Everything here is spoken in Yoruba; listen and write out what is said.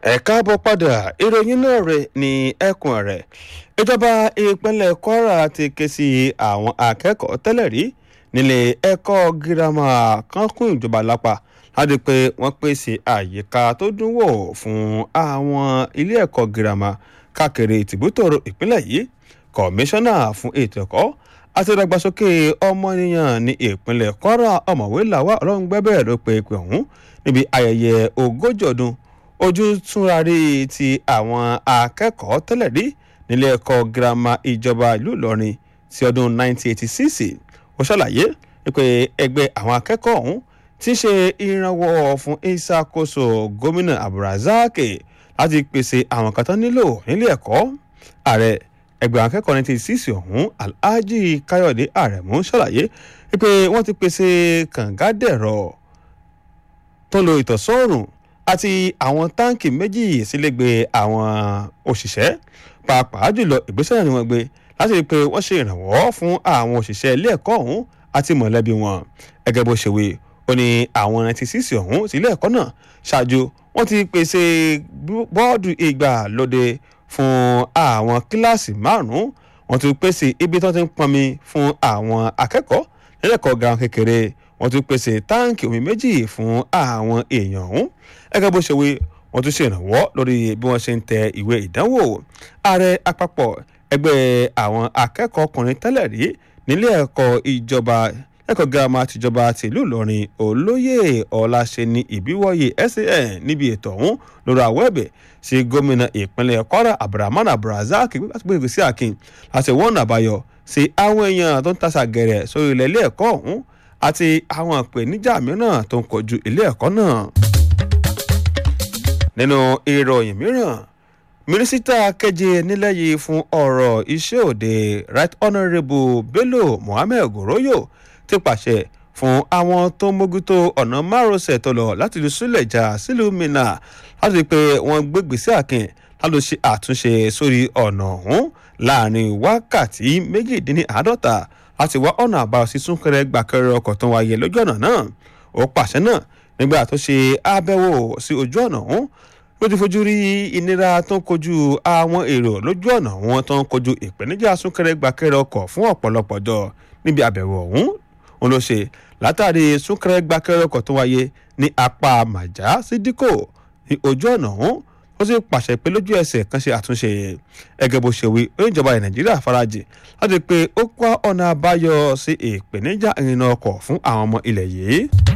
ẹ káàbọ̀ padà ìròyìn náà rẹ̀ ní ẹkùn rẹ̀ ìjọba ìpínlẹ̀ kwara ti ké sí àwọn akẹ́kọ̀ọ́ tẹ́lẹ̀ rí nílé ẹ̀kọ́ girama kan kún ìjọba lápá láti pé wọ́n pèsè àyíká tó dùn wò fún àwọn ilé ẹ̀kọ́ girama káàkiri tìbútòrò ìpínlẹ̀ yìí kọmíṣánná fún ètò ẹ̀kọ́ àti ìdàgbàsókè ọmọnìyàn ní ìpínlẹ̀ kwara ọ̀mọ̀wé làwà ọlọ́rungbẹ́bẹ̀ ló pe ìpè ọ̀hún níbi ayẹyẹ ogójì ọdún ojú túnrarí ti àwọn akẹ́kọ̀ọ́ tẹ́lẹ̀ rí nílé ẹ̀kọ́ girama ìjọba ìlú ìlọrin ti ọdún 1986 ó ṣàlàyé pé ẹgbẹ́ àwọn akẹ́kọ̀ọ́ ọ̀hún ti ṣe ìrànwọ́ fún ìṣàkóso gómìnà abdulrasaq láti pèsè àwọn kan tán nílò nílé ẹ̀kọ́ ààrẹ ẹgbẹ́ àwọn akẹ́kọ̀ọ́ 1986 ọ̀hún alhaji káyọ̀dé àrẹ̀mú ṣàlàyé pé wọ́n ti pèsè kàngádẹ̀rọ̀ tó lo ìtọ̀sọ́rùn àti àwọn táǹkì méjì sílẹ̀gbẹ́ àwọn òṣìṣẹ́ pàápàá jùlọ ìgbésẹ̀ náà ni wọ́n gbé láti rí i pé wọ́n ṣe ìrànwọ́ fún àwọn òṣìṣẹ́ ilé ẹ̀kọ́ ọ̀hún àti mọ̀lẹ́bí wọn gẹ́gẹ́ bó ṣe wí ó ní àwọn ninety six ọ̀hún sí ilé ẹ̀kọ́ náà ṣáájú wọ́n ti pèsè bọ́ọ̀dù ìgbàlódé fún àwọn kíláàsì márùn-ún wọ́n ti pèsè ibi tó ti ń pọnmi fún àwọn akẹ́kọ̀ọ́ nílẹ̀ ẹ̀kọ́ gan kékeré wọ́n tún pèsè táǹkì omi méjì fún àwọn èèyàn ọ̀hún gẹ́gẹ́ bó ṣe wí wọ́n tún ṣe ìrànwọ́ lórí bí wọ́n ṣe ń tẹ ìwé ìdánwò ààrẹ àpapọ̀ ẹgbẹ́ àwọn akẹ́kọ̀ọ́ ọkùnrin tẹ́lẹ̀ rí nílé ẹ̀kọ́ ìjọba ẹ̀kọ́ girama tìjọba tìlú ìlọrin olóyè ọláṣẹ́ni ìbíwọ́yè san níbi ètò ọ̀hún lórí àwọ̀ ẹ̀bẹ̀ sí gómìnà ìpínlẹ̀ kwara abdulrahman abdulrasaq gbígbé sí akin láti wọ́n àbáyọ sí àwọn èèyàn tó ń tasà gẹ̀rẹ̀ sórí ilẹ̀ ilé ẹ̀kọ́ ọ̀hún àti àwọn ìpèníjà mìíràn tó ń kojú ilé ẹ̀kọ́ náà nínú ìròyìn mìíràn mínísítà keje nílẹ̀ yìí fún ọ̀rọ̀ iṣẹ́ òde right honourable bello mohammed goroyo ti pàṣẹ fún àwọn tó mójútó ọ̀nà márosẹ̀ tó lọ láti lu súlẹ̀jà sílùú minna láti rí i pé wọ́n gbégbèsè àkìn láti ṣe àtúnṣe sórí ọ̀nà ọ̀hún láàrin wákàtí méjìdínláàádọ́ta láti wá ọ̀nà àbáyọ sí súnkẹrẹ gbàkẹrẹ ọkọ̀ tó wáyé lójú ọ̀nà náà ó pàṣẹ náà nígbà tó ṣe àbẹ̀wò sí ojú ọ̀nà ọ̀hún ló ti fojú rí ìnira tó ń kojú àwọn èrò lójú ọ̀nà wọn tó ń kojú ìpèníjà súnkẹrẹ gbàkẹrẹ ọkọ̀ fún ọ̀pọ̀lọpọ̀ jọ níbi àbẹ̀wò ọ̀hún òun ló ṣe látàrí súnkẹrẹ gbàkẹrẹ ọkọ̀ tó wáyé ní apá màjá sí díkò ní ojú ọ̀nà ọ̀hún ó sì pàṣẹ pé lójú ẹsẹ̀ kan ṣe àtúnṣe ẹgẹ́ bó ṣe wí oníjọba ilẹ̀ nàìjíríà farajì láti pé ó kọ́ ọ̀nà àbáyọ sí ìpèníjà ìrìnnà ọkọ̀ fún àwọn ọmọ ilẹ̀ yìí.